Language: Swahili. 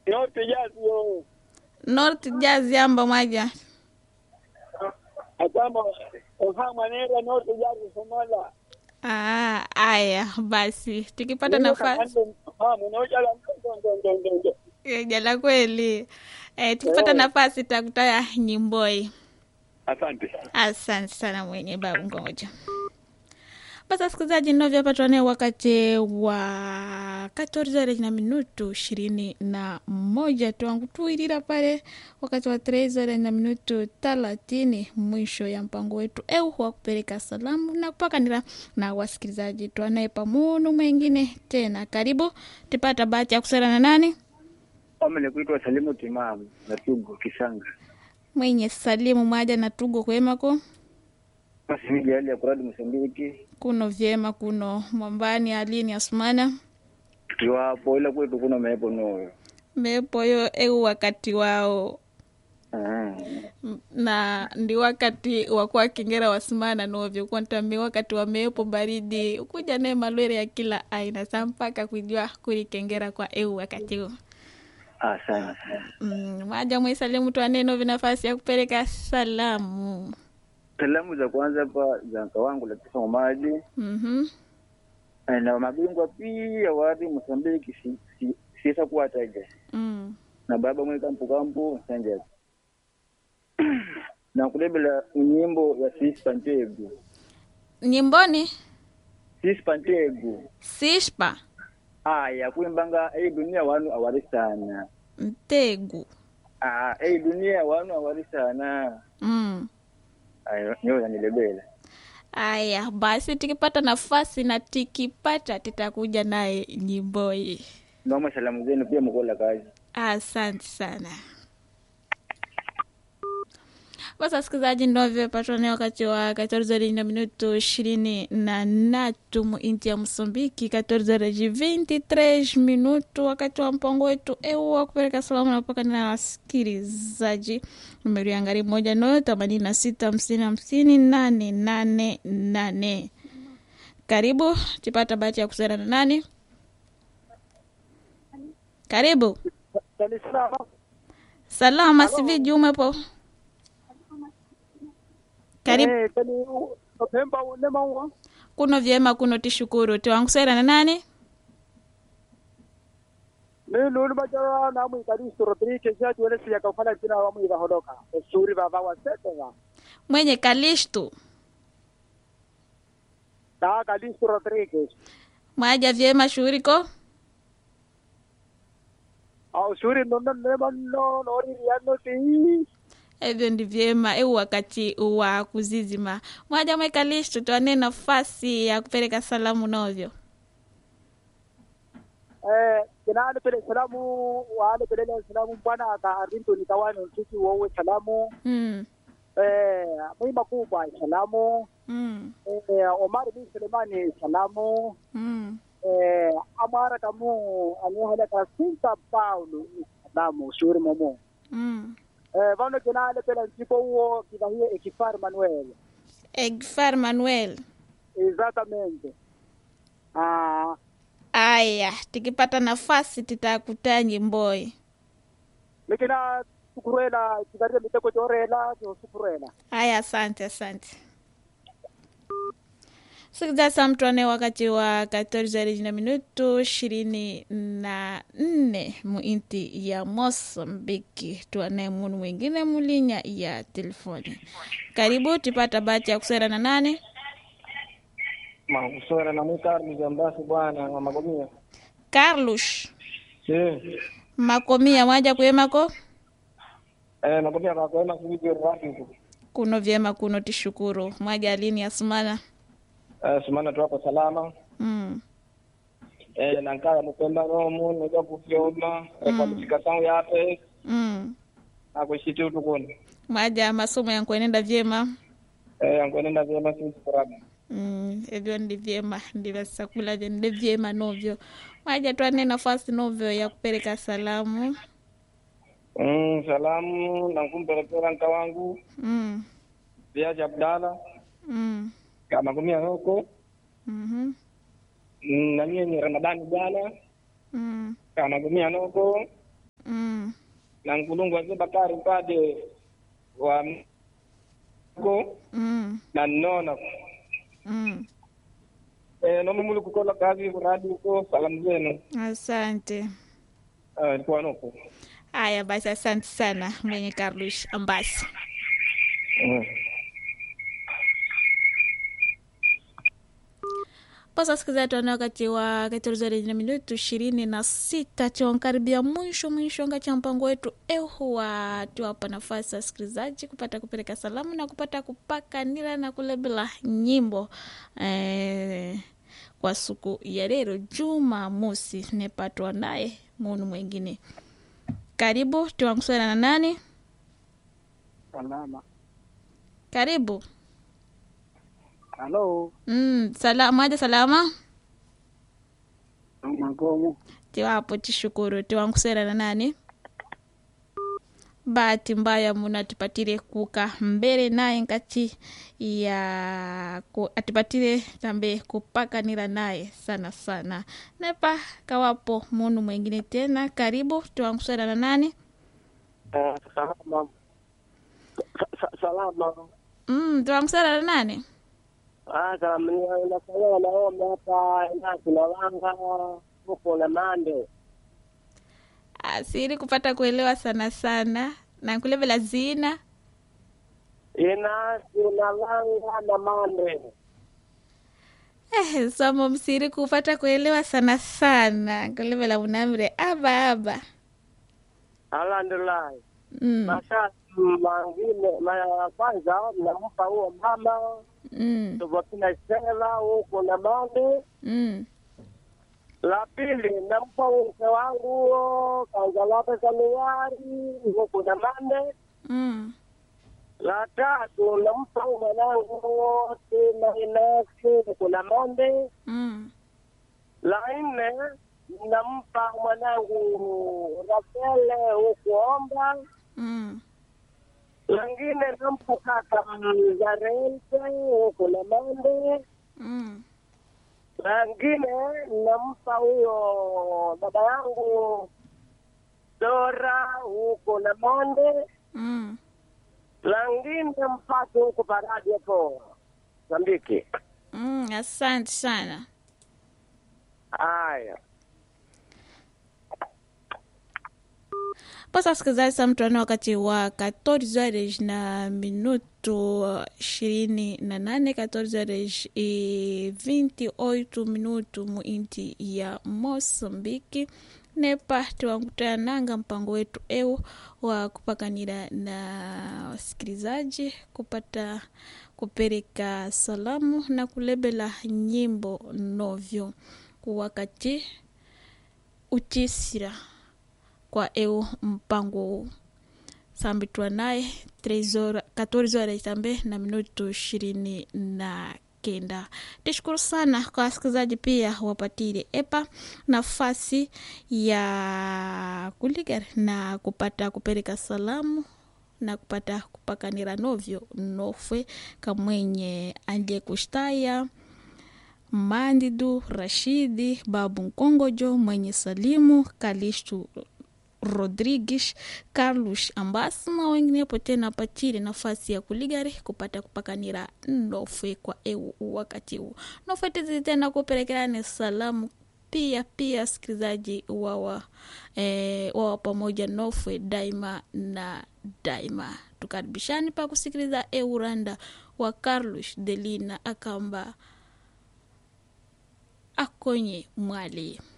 Norte Jazz yo. North Jazz yamba mwaja. Atama oha manera Norte Jazz Somalia. Ah, aya basi tukipata nafasi Ah, mmoja la ndo ndo ndo ndo ndo. Eh, jala kweli eh, tukipata Eh. nafasi takutaya nyimboi. Asante. Asante sana mwenye babu ngoja. Basi wasikilizaji, ninavyopatwa naye wakati wa 14 na minutu ishirini na moja twangu tuirira pale wakati wa 13 na minutu thelathini mwisho ya mpango wetu eu wa kupeleka salamu na kupakanira na wasikilizaji twanaye pamunu mwengine tena. Karibu tipata bahati ya kusera na nani Kama ni kuitwa Salimu Timamu na Tugo Kisanga. mwenye salimu mwaja na tugo kwemako Basi miji hali ya kuradi Msambiki. kuno vyema kuno mwambani alini asumana Tukiwapo ila kwetu kuna mepo noyo. mepoyo eu wakati wao Ah. M- na ndi wakati wa kuwakengera wasimana novyo kwantami wakati wa mepo baridi ukuja naye malwere ya kila aina sa mpaka kujua kulikengera kwa eu wakati huu Asante. mm, maja mwisalimu twanenovi nafasi ya kupeleka salamu Salamu za kwanza hapa za mka wangu Latifa Mamadi mm-hmm. na mabingwa pia wadi Msambiki si, si, siesa kuwataja mm. na baba mwe kampu kampu Sanja na kulebela nyimbo ya Sispa Ntegu nyimboni Sispa Ntegu sishpa aya kuimbanga ei dunia wanu awari sana ntegu ah ei dunia wanu awari sana mm. ayo nyo yanilebela Aya, basi tukipata nafasi na tikipata titakuja naye nyimboi. noma salamu zenu pia mkola kazi Asante sana. Basi wasikilizaji, ndovyo patwa naye wakati wa 14 na minuto ishirini na natu muinti ya Msumbiki, 14 23 minuto, wakati wa mpango wetu eu wa kupeleka salamu na kupaka na wasikilizaji. Numeri ya ngari moja no themanini na sita hamsini hamsini nane nane nane. Karibu tipata bahati ya kusera na nani? Karibu. Salama siviji umepo? Karibu. Pemba ulema Kuno vyema kuno tishukuru. Tiwankusera na nani? ni lulu majara na mu karisto rodriguez ya tuwele siya kafala jina wa mu holoka suri baba wa seta Mwenye Kalishtu. na karisto rodriguez Mwaja vyema shughuriko? au suri no no no no no ri ya no ti Hivyo ndi vyema eu wakati wa kuzizima. Mwaja mwe Kalishtu tuane nafasi ya kupeleka salamu novyo. eh kina ale pele salamu wa ale pele salamu bwana ka arinto ni tawani sisi wowe salamu Mm. eh mwi makubwa salamu Mm. eh Omar bin Sulemani salamu Mm. eh amara kamu anihala ka Sinta Paulo salamu suri momo Mm. Eh, vano kinale pela nsipo huo kinahie ekifar Manuel. Egfar Manuel. Exatamente. Ah, Aya, tikipata nafasi titakutaa nyimboi. lekina sukurela kidaria miteko jorela jo sukurela. Haya, asante asante. Sikiliza saa mtuane wakati wa 14 na minuto ishirini na nne muinti ya Mosambiki. Tuane munu mwingine mulinya ya telefoni. Karibu tipata bahati ya kusera na nane. Makusora na mwikari mjambasi bwana wa magomia. Carlos Eh, makomia mwaja kuyemako eh magomia kwa kwema kuiji rafi. kuno vyema kuno tishukuru mwaja alini asumana Eh, sumana tu hapo salama. mm. Eh, na nkaya mupemba romu nija kufyoma rekwalifikasyon yape mm. akushiti utukuni. mwaja masomo yankwenenda vyema Eh, angwenenda vyema sisi furaha. Mm, hivyo ndi vyema ndivasakula vyo ndi vyema novyo mwaja twane nafasi novyo ya kupeleka salamu Mm, salamu na kumpelekera nka wangu mm. viaji Abdala Mm. kama kumia huko mhm, Mm, na nyie ni Ramadhani jana mm. kama kumia huko Mm. na nkulungu wazee bakari mpade wa go mm. na nnona Mm. eh, nomu muli kukola kazi kuradi huko salamu zenu asante eh, ilikuwa nuku haya basi asante sana mwenye carlos ambasi mm. Posa sikiza tuana wakati wa katoruzari na minutu ishirini na sita tuankaribia mwisho mwisho nga cha mpango wetu ehuwa tuwapa nafasi wasikilizaji kupata kupeleka salamu na kupata kupaka nira na kulebela nyimbo eh, kwa siku ya lero juma mosi nepatwa naye munu mwengine karibu tuwankusana na nani salama karibu halo mm, salama aja salama magomo tiwapo tishukuru tiwankusera na nani bahati mbaya muna atipatire kuka mbele naye nkati ya ku, atipatire tambe kupakanira naye sana sana nepa kawapo munu mwengine tena karibu tiwankusera na nani Eh, salama Sa- sa- salama mm, tiwankusera na nani Ah, salama Ni- nafanya naomba hapa ina tunawanga huko na mande asiri kupata kuelewa sana sana na kulevela zina ina tunawanga na mande eh, somo msiri kupata kuelewa sana sana kulevela unamre aba aba alhamdulillah mm. masha mangine mara ya kwanza nampa huo mama Mm. tuvakina sela huko na mande Mm. la pili nampa mke wangu huo kaanza lape Januari huko na mande Mm. la tatu nampa huo mwanangu tena inasi huko na mande Mm. la nne nampa mwanangu Rafele huko omba Mm. langine nampa kaka Zarente huko na mande Mm. langine nampa huyo baba yangu Dora huko na Monde, Mm. langine mpate huko Paradi hapo Zambiki. Mm. Asante sana. Haya, Posa wasikilizaji, saa mtu ana wakati wa 14 horas na minuto ishirini na nane 14 horas e 28 minuto mu inti ya Mosambiki nepa tiwankutananga mpango wetu eu wa kupakanira na wasikilizaji kupata kupereka salamu na kulebela nyimbo novyo wakati uchisira kwa eu mpango huu sambitwa naye 13 horas- 14 horas tambe na minuto ishirini na kenda tishukuru sana kwa wasikilizaji pia wapatire epa nafasi ya kuligar na kupata kupeleka salamu na kupata kupakanira novyo nofwe kamwenye andie kushtaya Mandidu Rashidi, Babu Nkongojo, Mwenye Salimu, Kalishtu Rodrigues, Carlos Ambasi na wenginepo tena patire nafasi ya kuligari kupata kupakanira nofwe kwa eu wakati huu nofwe tizi tena kupelekeane salamu pia pia sikilizaji wawa eh, wawa pamoja nofwe daima na daima tukaribishani pa kusikiliza euranda wa Carlos Delina akamba akonye mwali